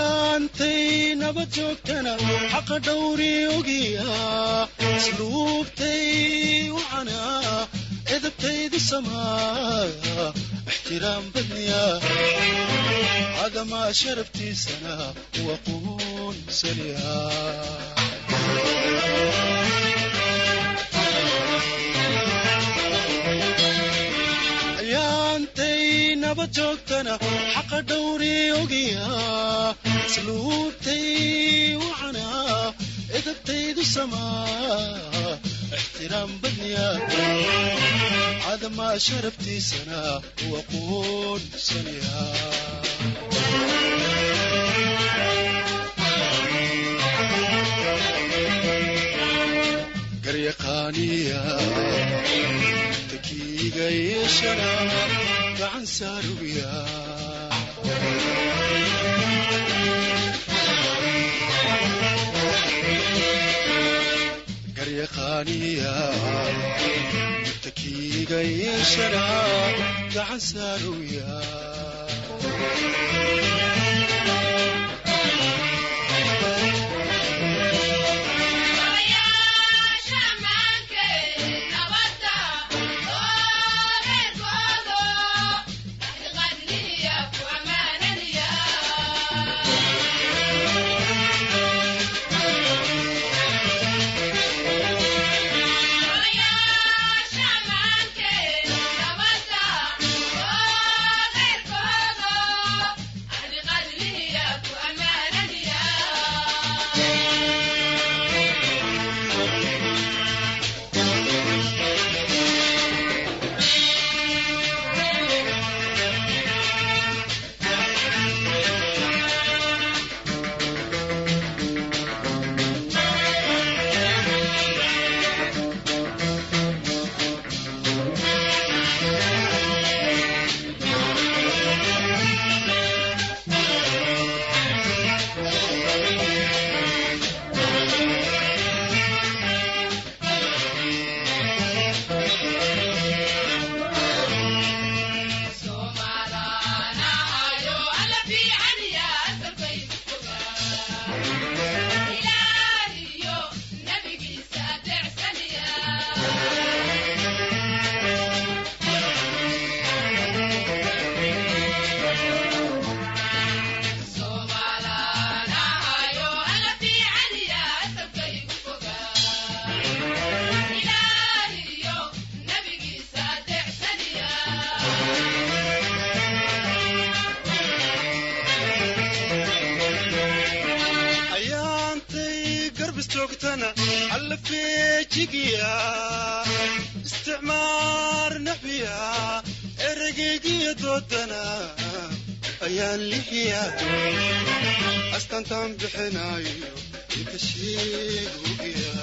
ayaantay nabad joogtana xaqa dhowri ogiya isluubtay wacana edabtaydu samaa ixtiraam badniya cadamaa sharaftiisana waa quunsaniya ayaantay nabad joogtana xaqa dhowri ogiya isluubtay wacana edabtaydu samaa ixtiraam badniya cadamaa sharaftiisana waa quunsaniya garyaqaaniya takiiga yeeshana gacan saarubiya garyaqaaniya takiiga yeeshana gacan saarubiya ayaantay garbis joogtana alla feejigiya isticmaar nabiya eragaygiya doodana ayaan lixiya astantaan bixinayo inka sheegugiya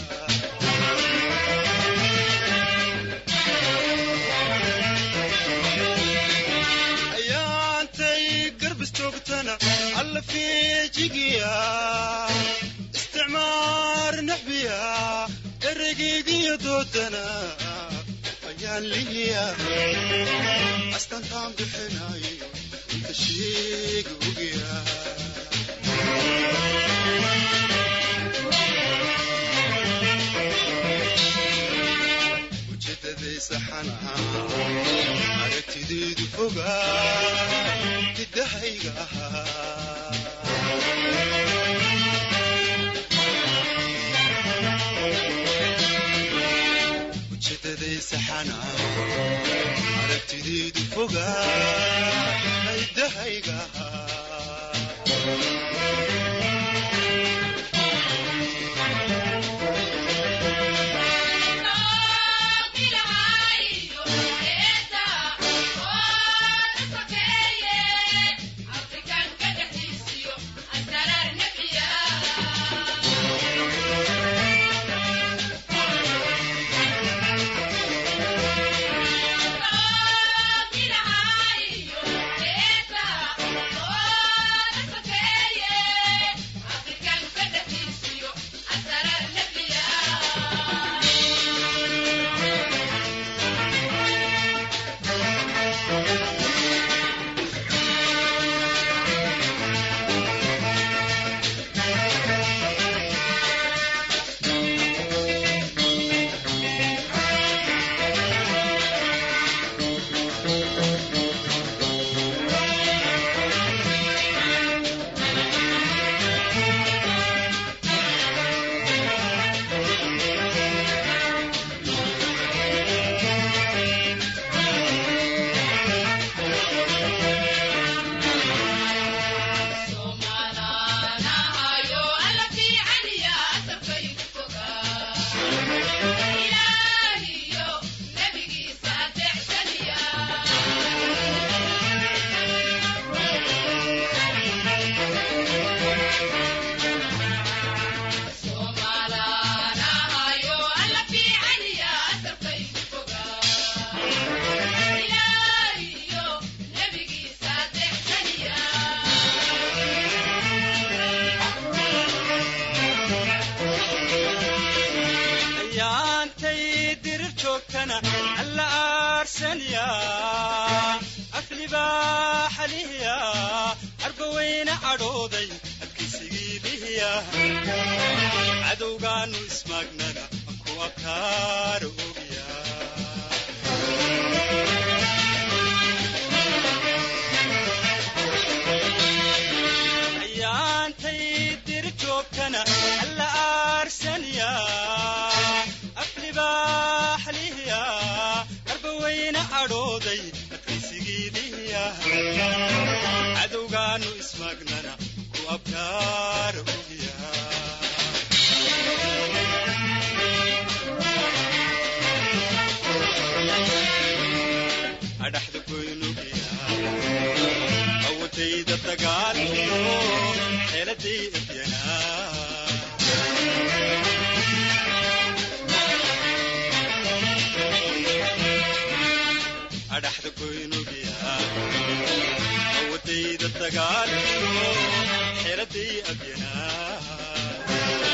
ayaantay garbis joogtana alla feejigiya isticmaar naxbiya eragaygiya doodana ayaan lihiya astantaan bixinayo inka sheegugiya ujeedaday saxana aragtideedu fogaa hidahayga ahaa ujeedaday saxana aragtideedu fogaa hidahayga ahaa Yeah. aarsanaya aflibaaxa lihiya arbaweyne cadhooday adkaysigii lihiya cadowgaanu ismaagnana ku abkaara ogya ayaantay diri joogtana alla aarsanaya aflibaaxa lihiya arbaweyne cadhooday adkaysigii lihiya cadowgaanu ismaagnana ku abkaara ogya adhaxda goynugya awotayda dagaalkiyo xeeladay ebyanaa adhaxda goynugya awadayda dagaalkiyo xeeladay abyanaa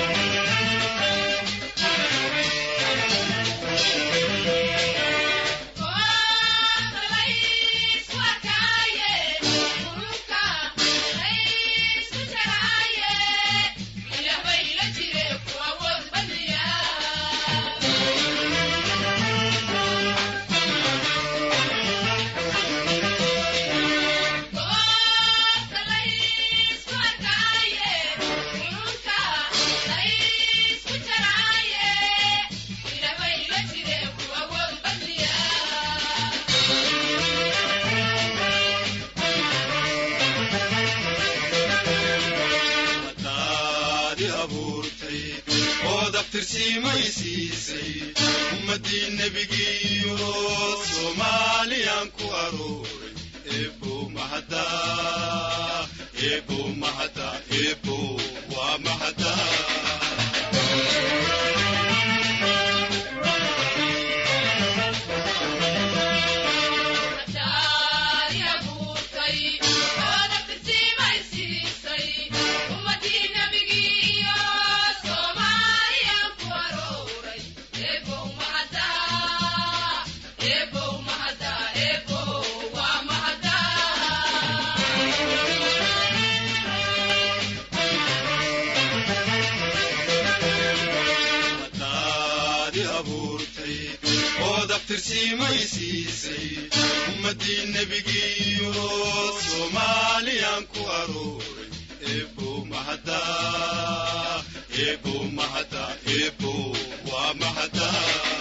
daadi abuurtay oo daftirsiimay siisay ummadii nebigiiyo soomaaliyaan ku arooray eebo mahada eebo mahada eebo waa mahada daadi abuurtay oo daftirsiimay siisay ummadii nebigiiyo soomaaliyaan ku arooray eebo mahada eebo mahada eebo waa mahada